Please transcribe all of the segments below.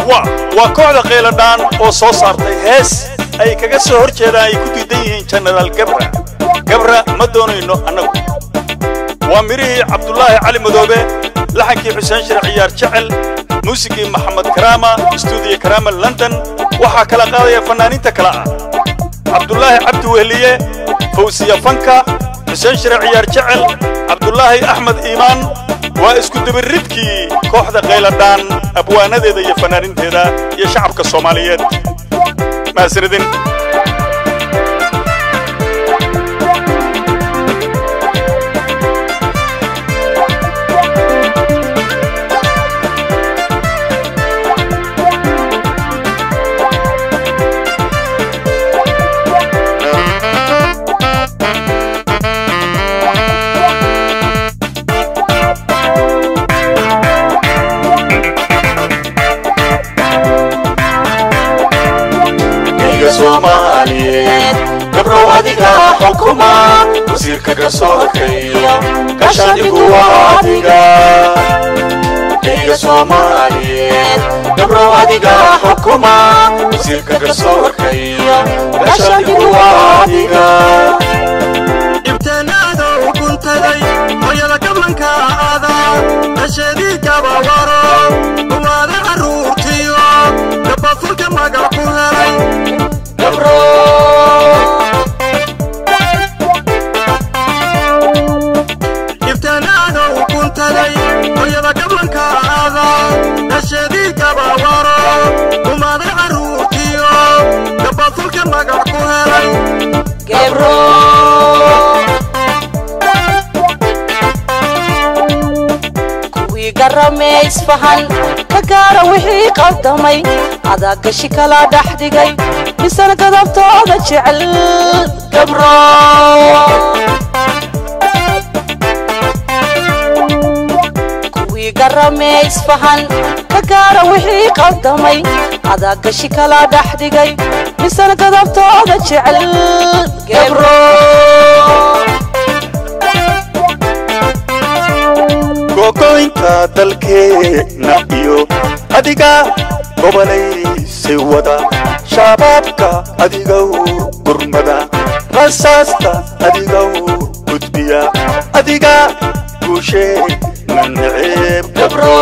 waa waa kooxda qayladhaan oo soo saartay hees ay kaga soo hor jeedaan ay ku diidan yihiin jenaraal gabra gabra ma doonayno annagu waa midhihii cabdulaahi cali madoobe laxankii xuseen shir ciyaar jecel muusigii maxamed karaama stuudiyo karaama london waxaa kala qaadaya fannaaniinta kale ah cabdulaahi cabdi wehliye fawsiya fanka xuseen shire ciyaar jecel cabdulaahi axmed iimaan waa isku dabiridkii kooxda qayladhaan abwaanadeeda iyo fanaaninteeda iyo shacabka soomaaliyeed mahadsanidin gabrow adiga xukuma wasiirka garsoorkaiyo gashadigu waa adiga eyga soomaaliyeed gabrow adiga xukuma wasiirka garsoorkaiyo gashadigu waa adiga ibteenaada u guntaday hooyada gablanka ada dhasheedii gabawaro uwaada carruurtiyo gabafulka magac ku helay ibteenaada u guntaday hooyada gablanka ada dhasheedii gabawaro umaada carruurtiyo gabafulka magac ku helay kuwii garamee isfahan ka gaara wixii qaldamay adaa gashi kala dhex dhigay misana gadabtooda jecel gabro kuwii garamee isfahan ka gaara wixii qaldamay adaa gashi kala dhex dhigay misana gadabtooda jecel gabro gogoynta dalkeenna iyo adiga gobolaysay wada shabaabka adigow gurmada rasaasta adigow gudbiya adiga guusheenna neceeb gabro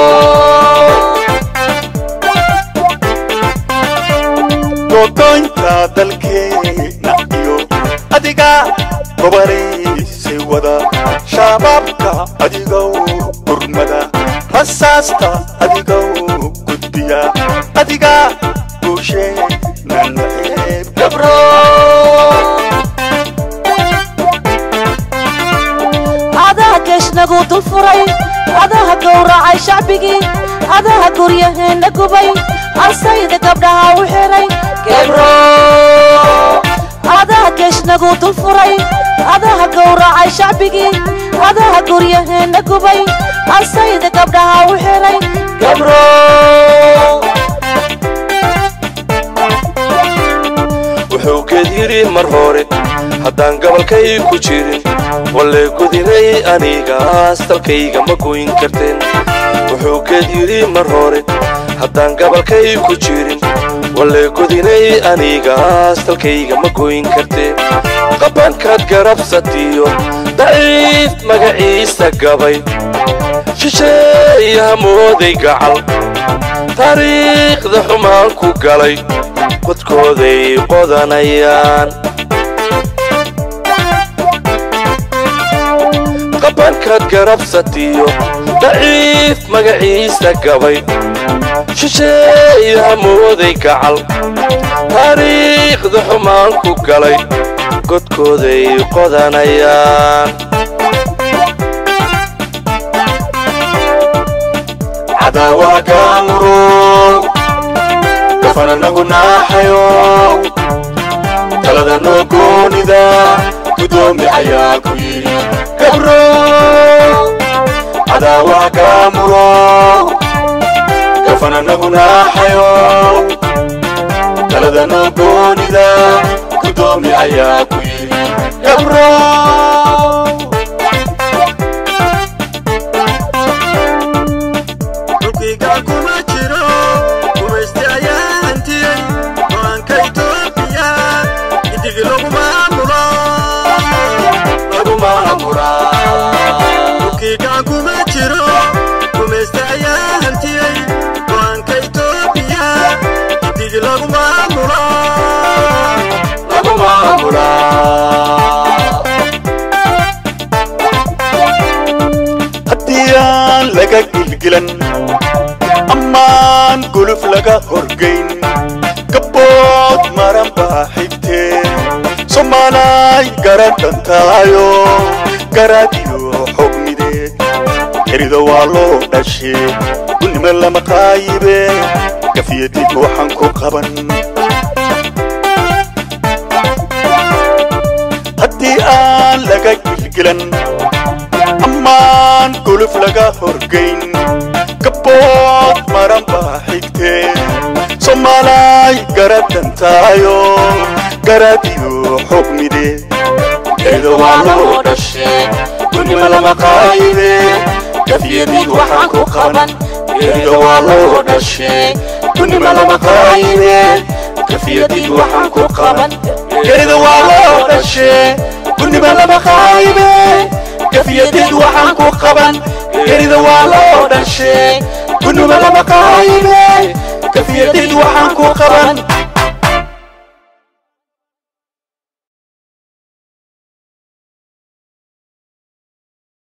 gogoynta dalkeenna iyo adiga gobolaysay wada shabaabka adigow gurmada rasaasta adigow gudbiya adiga guusheenna neceeb gabro adaha geeshnagu dul furay adaha gowracay shacbigii adaha guryaheenna gubay asayda gabdhaha u xiray gebro adaha geeshnagu dul furay adaha gowracay shacbigii adaha guryaheenna gubay asayda gabdhaha u xiray gebro wuxuu geed yidhi mar hore haddaan gabalkay ku jirin walle gudinay anigaas dalkayga ma goyn karteen wuxuu geed yidhi mar hore haddaan gabalkay ku jirin walle gudinay anigaas dalkayga ma goyn karteen qabankaad garabsatiyo daciif magaciisa gabay shisheeyaha mooday gacal taariikhda xumaan ku galay qodkooday qodanayaan qabankaad garabsatiyo daciif magaciisa gabay shisheeyaha mooday gacal taariikhda xumaan ku galay godkooday qodanayaan cadaawaha kaamuro gafana nagu naaxayo talada noo goonida gudoomi ayaa ku yidhi gabro cadaawaha kaamuro gafana nagu naaxayo talada noo goonida gudoomi ayaa ku yidhi gabro dhulkiigaan kuma jiro gumaysta gilgilan ammaan guluf laga horgayn gabbood maran baa xigtee soomaalay garadhantaayo garaadiyo xogmide erido waa loo dhashe gunnimo lama qaayibe gafiyadib waxaan ku qaban haddii aan laga gilgilan ammaan guluf laga horgayn gabbood maran baa xigtee soomaalay garadhantaayo garaadiyo xogmide erido waa loo dhashe gunnimo lama qaayibe gafiyadid waxaan ku qaban erido waa loo dhashe gunnimo lama qaayibe gafiyadid waxaan ku qaban erida waa loo dhashe gunnimo lama qaayibe gafiyadid waxaan ku qaban erida waa loo dhashe gunnimo lama qaayibe gafiyadid waxaan ku qaban